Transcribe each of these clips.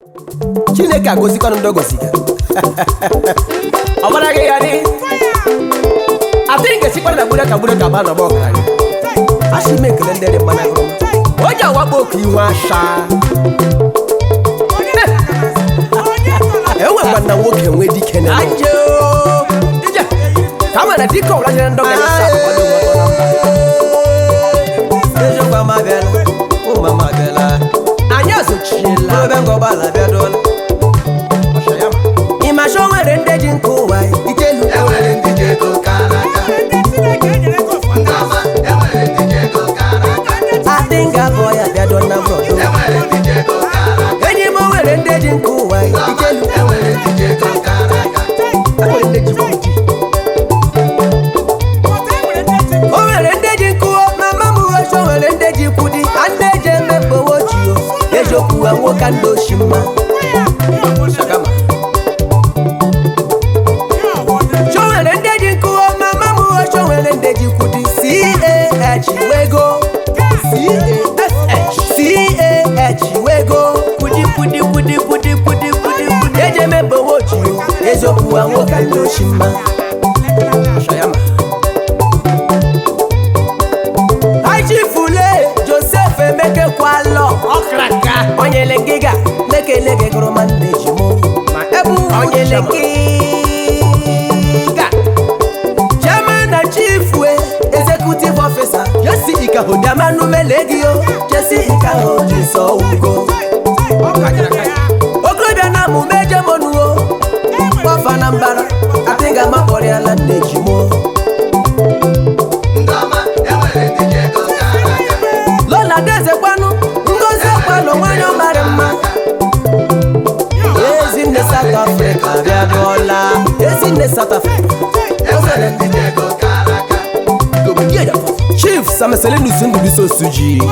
chineke agozikwanụ ndị ogoziga ọ gbara gị ya dị atịghị ga-esikwa na gbure ka gbure ka ba n'ọgba ọgaranya a sị m ekele ndị dị mma na agụrụ onye awakpo oke ihu asha enwekwa na nwoke nwe dike na ije ije ka mana dike ọbụla jere ndị ọgaranya sa akwado ụmụ ọtọ na mba eziokwu ama abịala ụmụ ama abịala anyị azochiela ebe ngọgbala abịadola ịmasha o nwere ndị ji nke ụwa ikelu enwere ndị ji ego kara aka Ndọma, enwere ndị ji ego kara aka adịnga bụ ya bịado na brọdo enwere ndị ji ego kara aka enyi m o nwere ndị ji nke ụwa ikelu enwere ndị ji ego kara aka enwere ndị ji kwudi o nwere ndị ji nkụọ mama m uwechi o nwere ndị ji kwudi a ndị eji eme mgbowo ji o eziokwu ha nwoke ndị oshi mma Shagama, o nwere ndị ji nkụọ mama m uwechi o nwere ndị ji kwudi cah wego cah wego kwudi kwudi kwudi kwudi kwudi kwudi kwudi eji eme mgbowo ji o eziokwu ha nwoke ndị oshi mma Shayama, achifule josef emekekwalọ ọkraka onyele ngịga mekelege gụrụma nne ji mụ ma ebu onyele ngịga chairman na chief we executive officer jesi ikaho diamanu melegio jesi ikaho jisọ ugo okorobịa na amụma ejemonuo kpọfa na mbara atịga makpọrịala nne ji mụ Ndọma, enwere ndị ji ego kara aka lola dezekwanụ ngozi ọkwanụ nwanyị ọmarị mma ezinne south africa bịadụọla ezinne south africa enwere ndị ji ego kara aka chief sameselinus ndubiso suji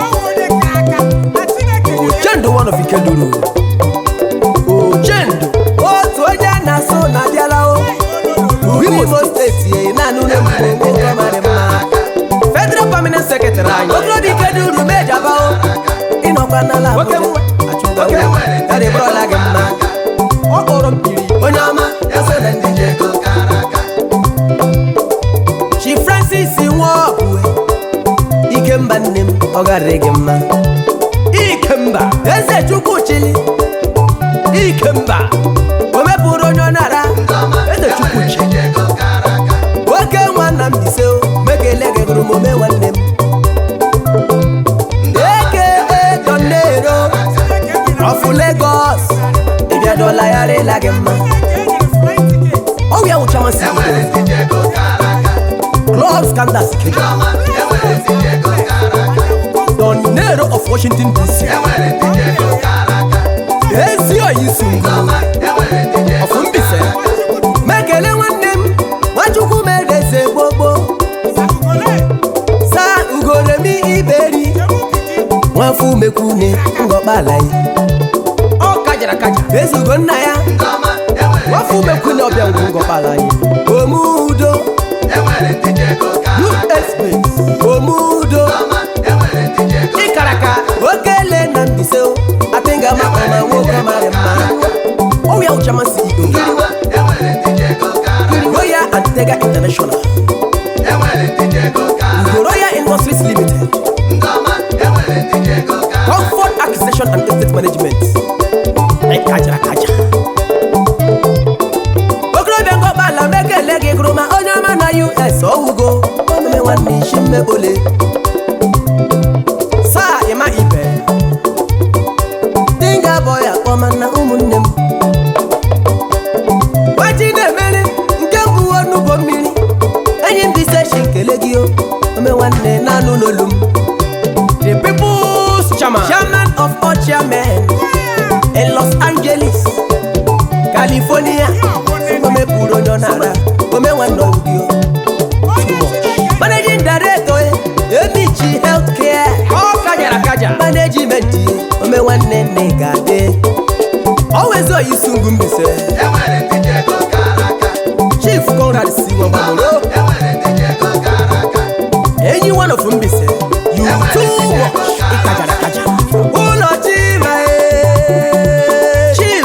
ochendu one of ikeduru ochendu otu onye a na-asụ na abịala o imo steeti e naanị ụlọ emume nwoke ọmarị mma federal permanent secretary anyị okorobịa ikeduru mejaba o ịnọkwa n'ala abuja achụgwa Oke nwere ndị ya dị bụrụla gị mma ọ kpọrọ mpiri onye ọma enwere ndị ji ego kara aka chi francis nwaọbụwe ikemba nne m ọ garịrị gị mma ikemba eze chukwu chili ikemba o mepụrụ onye ọ nara Ndọma, eze chukwu enwere chi ndị ji ego kara aka oke nwanna m bise o mekele gị gụrụ m ome nwanne m eke edonero ọfụ legos ịbịadola ya rịla gị mma ọwụ ya wụcha masị enwere ndị ji ego kara aka club scandals keja Ndọma, enwere ndị ji ego kara aka Don Nero of Washington DC. enwere ndị ji ego kara aka Ezi oyi sungu Ndọma, enwere ndị ji ego of Mbise. Mekele nwanne m, Nwachukwu mereze gbogbo. Sa ugoremi iberi. Nwafu mekwune ngọkpala yi. Ọ kajara kaja. Ezugo nna ya. Ndọma, enwere Nwafu ndị ji ego mekwune ọbịa ngwu ngọkpala yi. Omudo. enwere ndị ji ego kara aka USB. Omudo. Ndọma, enwere ndị ji ego Ịkaraka. Okele na Mbise o. Apịnga maka ma nwoke mara mma. Ọwụ ya ụcha masị igbo. Ndọma, enwere ndị ji ego kara aka Royal Antega International, enwere ndị ji ego kara aka Royal Industries Limited, Ndọma, enwere ndị ji ego kara aka Comfort Acquisition and Estate Management. Ekajara kaja. Okorobịa ngọkpala mekele gị gụrụ ma onye ọma na US ọwụgo omume nwanne isi mmebole. Saa ịma ibe. Dinga bọ ya kpọma na ụmụnne m. Gbaji na-emeri nke mbụ onugbo mmiri. Enyi m bise shi nkele gị o. Ome nwanne na-anụ n'olu m. The People's Chairman. Chairman of all chairmen in Los Angeles, California. Ome pụrụ onye ọ na-ara. Ome nwanne ọgwụ Managing Director eh, Emichi Healthcare. Ọ kajara kaja. Management eh, ome nwanne nne ga-adị. Always oyi sungu mbise. enwere ndị ji ego kara aka Chief Conrad si Nwambamoro. enwere ndị ji ego kara aka Enyi one of Mbise. You too much. Ịkajara kaja. Ụlọ Chima eh.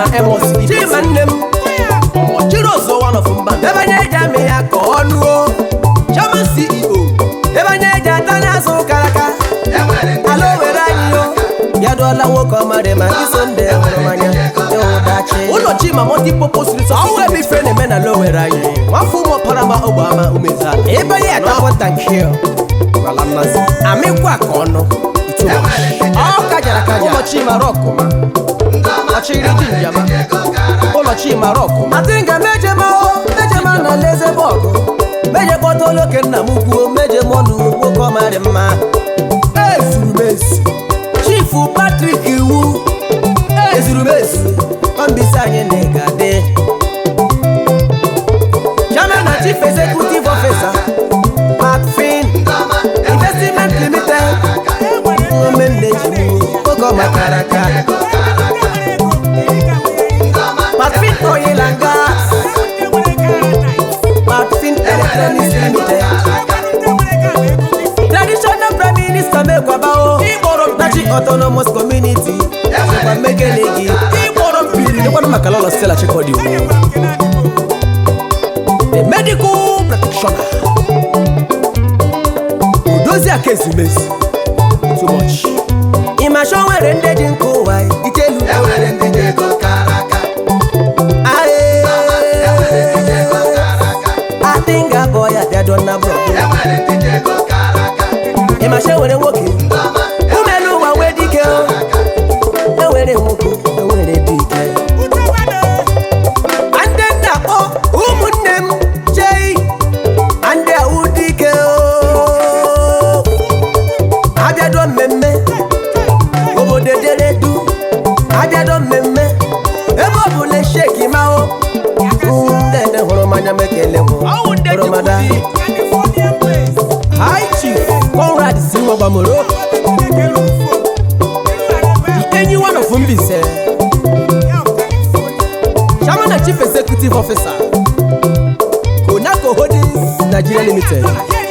chima emos chima nne m ọchịrị ọzọ one of mba ebe anya eji amị ya ka ọ nụọ chairman ceo ebe anya eji ata n'azụ karaka ala o were anyị yo ya dụọla nwoke ọmarị ma iso ndị hụrụ mmanya ịwụdachi ụlọ chima multipurpose resort ọwụ ebe ife na-eme na ala o were anyị nwafọ ụmụ parama ogbe ama umeza ebe ya etapụ tankil gwala mmasị amịkwa ka ọnụ ọ kajara kaja ụlọ chima rọkụma ọchịrị dị njama ụlọ chima rọkụma atịnga mejema o mejema na leze bọọgụ meje kpọta oloke nna m kwuo meje mọnụ nwoke ọmarị mma ezuru m ezu chifu patrik iwu ezuru m ezu ọmbisi anyị na ịga dị chairman na chief executive officer macfin investment limited ome nneji m oge ọ makara aka macfin oil and gas macfin electronics limited traditional prime minister mekwabao ịkpọrọ nachi autonomous community nakwa mekele gị ịkpọrọ mpiri ịkwanụ maka lọlọ stela chekọdi the medical practitioner odozi aka ezumezu too much ịmasha o nwere ndị ji nke ụwa itelu ae atinga boy abịado na bro ịmasha enwere nwoke umelu ụwa wee dike o enwere nwoke enwere dike ndị nna kpọ ụmụnne m chei ndị awụ dike o abịado mmemme obodo deredu abịado mmemme ebe ọ bụla sheki mao ndede hụrụ mmanya mekele hụrụ mada high chief conrad zinwagbamoro enyi one of mbise chairman and chief executive officer konako holdings nigeria limited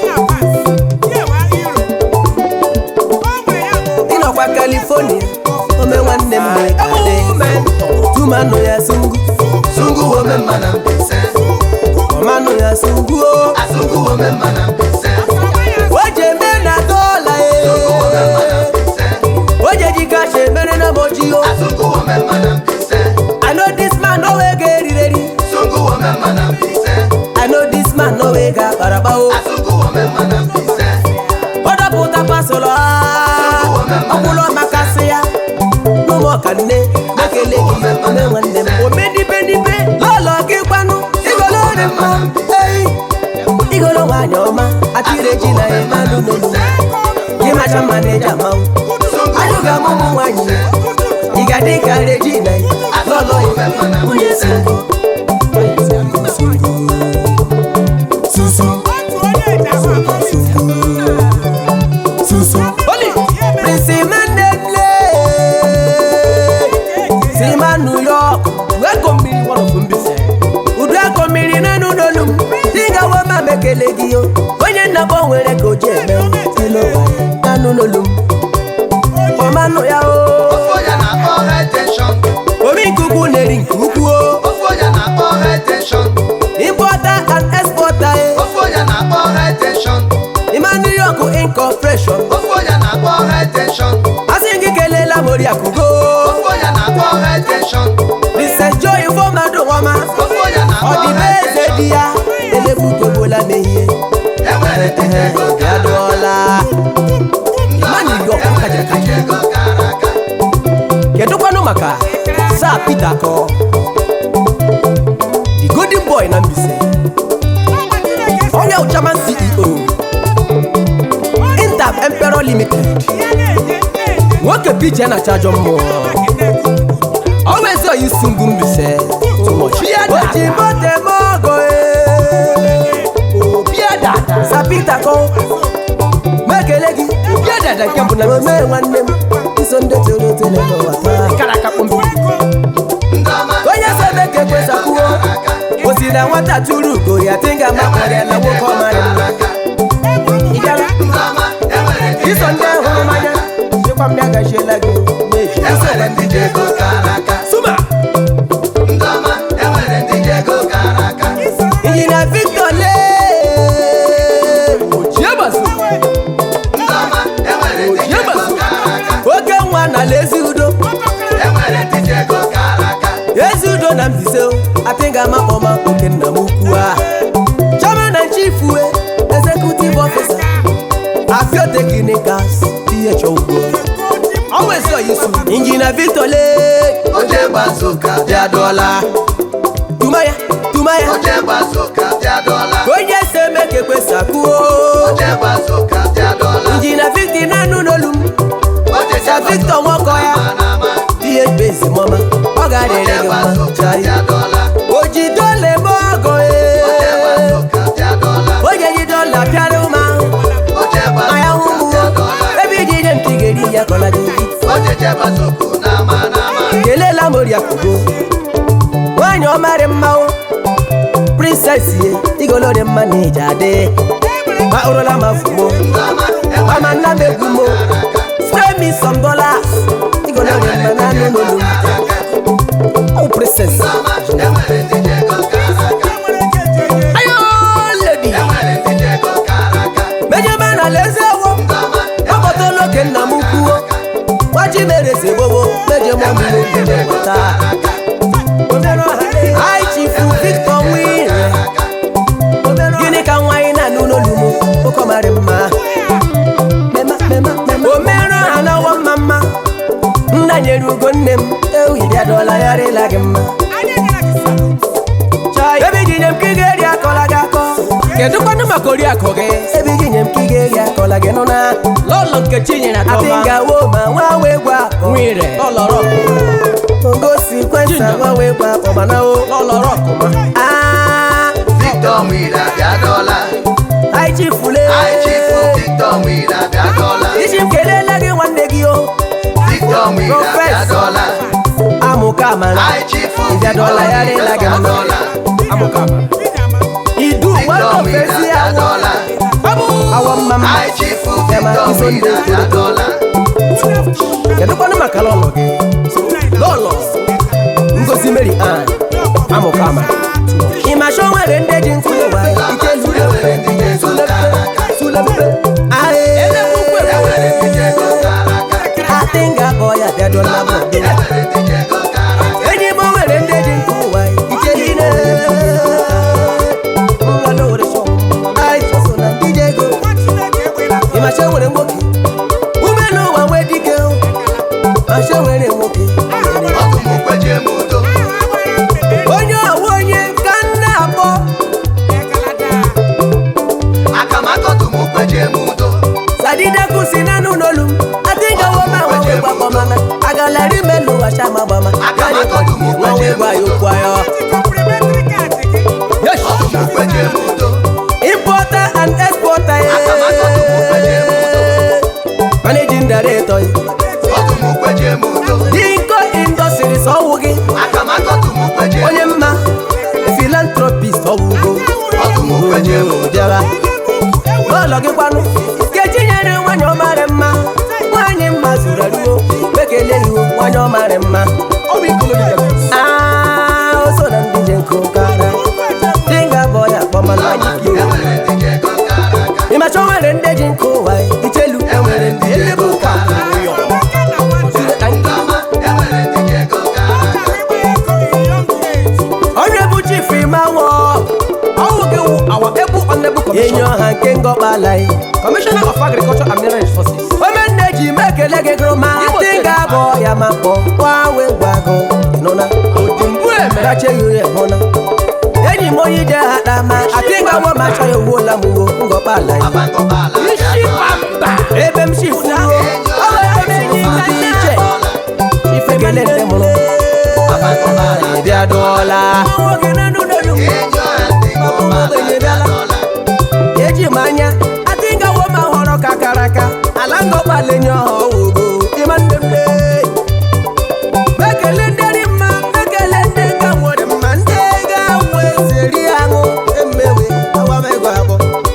ịnọkwa california ome nwanne m mere tumanụ ya sungu Sungu wome mana mpise, ọmanụ ya sungu o asungu wome mana mpise, o ji eme na dọla sungu wome mana e mpise, o ji eji kacha emere na moji o asungu wome mana mpise, i know this man no wey ga erireri sungu wome mana mpise, i know this man no wey ga akparaba o asungu wome mana mpise, ọ dọpụta pasụlọ ọkwụlọ makasị ya n'ụmụ ọkanne mekele gị ome nwanne m omedibedibe lọlọ gị gbanụ igolo dị mma ei igolo nwaanyị ọma atịre ji na ya mmadụ n'olu gị macha mma na eji amanwụ ajụga m ụmụ nwaanyị ị ga-adị ka reji na ya lọlọ ya nwunye si mbụ Oli, Prince Mandela, Sima New York, weko mmiri one of Mbise. Udu eko mmiri n'enu n'olu m, tinga we ma mekele gị o. Onye nnabọ nwere ka o ji eme, ilo n'anu n'olu m. Ọmanụ ya o, ofu onye na-akpọ high tension, omi nkuku na-eri nke ukwu o. ofu onye na-akpọ high tension, Importer and exporter e, ofu onye na-akpọ high tension, Ima New York Incorporation. ofu onye na-akpọ high tension, Asị gị kelela Moriakugo. ofu onye na-akpọ high tension, Mr. Joy Ifeọmadụ Nwama. ofu onye na-akpọ ọ dị high eze tension, di ya elebutogbola mehie enwere ndị ji ego ya gara aga, dụọla ndị Mmadụ iri ọkụ enwere kajara ndị ji ego gara aga, kedụkwanụ maka saa Peter kọ the golden boy na Mbaise onye chairman CEO Intab Emperor Limited nwoke pije na chajọ mmụọ always oyi sungu Mbaise too much o ji mote mogo sa Peter kọ mekele gị bịa dada nke mbụ na ome nwanne m iso ndị toro eto n'ụwa taa kara aka kpọmpi ndị ọma onye so ebe ka ekwesakwuo o si na nwata tụrụ ugo ya tinga makpọrọ ya na nwoke ọmarị mma ị bịara ndị ọma enwere ndị ji iso ndị ego hụrụ mmanya chekwa m ya gachiela gị meji enwere ndị ji ego gara aga, suma Mbaise o ati ga ama kpọma oke nna m ukwu a chairman and chief we executive officer afio technicals th ugbo always so yisu injinia victor lee oche gbazuka bịa dọla tumaya tumaya oche gbazuka bịa dọla onye si eme ka ekwesa kwuo oche gbazuka bịa dọla injinia victor na-anụ n'olu m oche sa victor nwọkọ ya nama ihe bezi mọma ọ ga-adịrị oche gị mma gbazuka chai bịa dọla ojidole m ọgọ oche ee gbazuka bịa dọla onye jidola pịara ụmụ ahụ oche anya hụ gbazuka ụmụ bịa dọla ebe iji ihe nke ị ga-eri ya kọla gị oche gbazuku nama nama kelela m oriakụgo nwaanyị ọmarị mma o princess ye igolori mma na ije adị ma ụrụla ma fumo nama mama nna m egwu mo spray me some dollars igolori mma na anụ n'olu m. oh princess nama enwere ndị jego kara aka ayo lady enwere ndị jego kara aka mejebe na alaeze ewo nama ọkpọtala oke nna m kwuo gwaji mere eze gbogbo meje mọ m n'oge weta ai chifu victor nwire gịnị ka nwaanyị na-anụ n'olu m ụkọ marị mma omerụ ha n'ọwọ mma mma nna nyere ugo nne m ewu iri adọla ya rịla gị mma ebe iji nye m ka ị ga-eri akọla gị akọ kedu kwanụ maka oriakụ gị ebe iji nye m ka ị ga-eri akọla gị nụ na lọlọ nkechi nyere adị adọma ngawo ma nwa wee gwa akọ nwere lọlọrọ ngosi kwesa nwa wee gwa akọ mana o lọlọrọ ọkụma aa victor nwira bịa dọla anyị chifule anyị chifu victor nwira bịa dọla iji m kelela gị nwanne gị o victor nwira bịa Prọfesọ. dọla amụka amara anyị chifu Ịbịa dọla ya rịla gị mma. amụkama idu victor nwanne nwira ofesi bịa awọ dọla awọ mma mma anyị chifu Bịa ma victor iso ndị nwira bịa dọla kedu kwanụ maka lọlọ gị lọlọ ngozi mary ann amụka amara ịmasha o nwere ndị ji nkụ ụwa ikelu enwere ndị jego kara aka sulepe enwere ndị jego kara aka atinga bọya bịadola bụ enwere ndị jego kara aka enyi m nwere ndị ji nkụ ụwa ikelu ịmasha nwere nwoke ume n'ụwa nwee dike masha nwere nwoke ọtụmụkweje m udo onye ọwụ onye ka nna akpọ akamakọtụmụkweje m udo sadideku si nanụ n'olu m atinga woma nwanwe gbakpọmana agalari melu washama gbama nwanwe gwa ya okwu ayọ ọtụmụkweje m udo importer and exporter ye. managing director ye. ọtụmụkweje m udo dinko industries ọwụ gị akamakọtụmụkweje m onye mma philanthropist ọwụgo ọtụmụkweje m udo bịara n'ụlọ gị kwanụ kechi nyere nwanyị ọmarị mma nwanyị mma zuru eruo bekele iwu nwanyị ọmarị mma Ah, o so na ndị je nkụ kara dinga bọ ya kpọmana enwere ndị jego kara aka ịmacha o nwere ndị ji nkụ ụwa ichelu enwere ndị jego kara aka nama enwere ndị jego kara aka onye bụ chief imanwụ ọwụ gị wụ awa ebu ọnebu enyi kọmishọn ọha nke ngọkpala ya kọmishọna of agriculture and mineral resources omenne ji m ekele gị gụrụ ma Igbo dị steeti ga-abụ ya ma kpọ gbanwe gwago ịnụna mgbu emere racheghị ya hụna enyi m onye ije ha kpa ma atịga nwa ma achọ ya owuola m uwo ngọkpala ya abangọbala bịa isi dọla pamba ebe m shifuo ọ bụ ebe m shifu dị iche ife kele ndị mụrụ abangọbala bịa dụọla nwoke na nụ n'olu m enyi ọha ndị ngọbala bịa dọla eji m anya adịgawo ma họrọ ka kara aka ala ngọgbalenye ọha owogo ịma nne m lee mekele ndị dị mma mekele ndị ga nwere mma ndị ga nwe seri aṅụ emewe awamego abụọ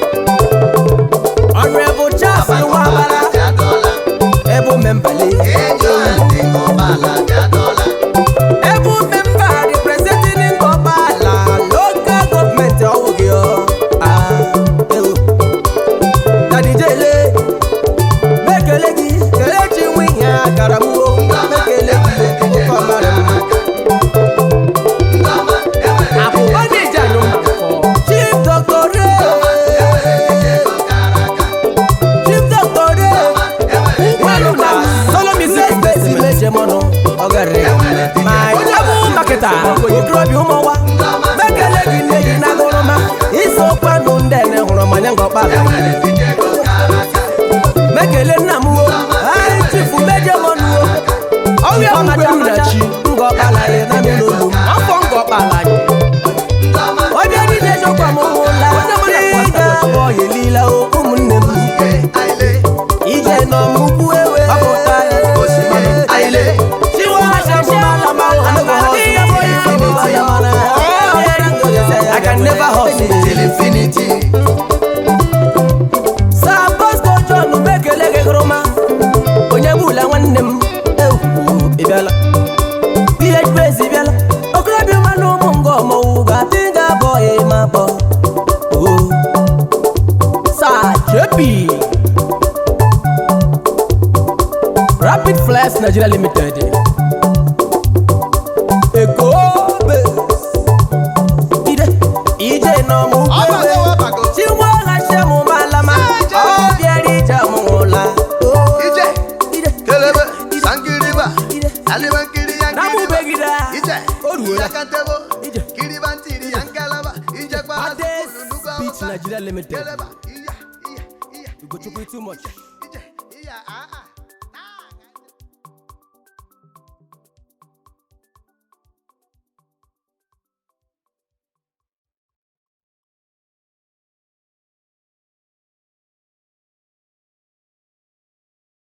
ọnụebụ chas nwabara bịa dọla ebu membale enyi ọha ndị ngọbala bịa dọla ebu memba representing ngọgbala lokal gọọmenti ọwụ gị ọ Ah, ewo. Pita okorobịa ụmụnwa mekele gị nne gị na gụrụma isokwanụ ndị ene hụrụ manya ngọkpala enwere ndị ego kara aka mekele nna m wo anyị chifu mejemonuwo ọrịa mgbe m na chi ngọkpala ya na n'olu m afọ ngọkpala anyị ndị ọma onye niile jọkwa m hụla ị ga-abọ ya elila o ụmụnne m ike aile ije nọ m ukwu ewe ọpụta ya osimiri aile I can never hustle. till infinity Sir Bosco John Bekele gị gụrụma onye gbula nwanne m ewu ị bịala PH Praise ị bịala okorobịa ụma na ụmụ nga ọmọwụ ga-adị ga-abọ ya ma bọ Oh. Sir JP Rapid Flex Nigeria Limited Eko Base Ide Ije nọ mụ ọ bago ọ bago Chiwo ghachie mụ malama Eje. ọ bịara ije mụ ụla ije Ide kelebe sangiriba Ide aliba nkiri ya na mụ nkiriba begide ije O ruola. yakantebo Ije. kiriba ntiri ya nkalaba ijekwa Ades azụkulu nugu Beach awụsa Nigeria Limited keleba iya iya iya Ugochukwu too much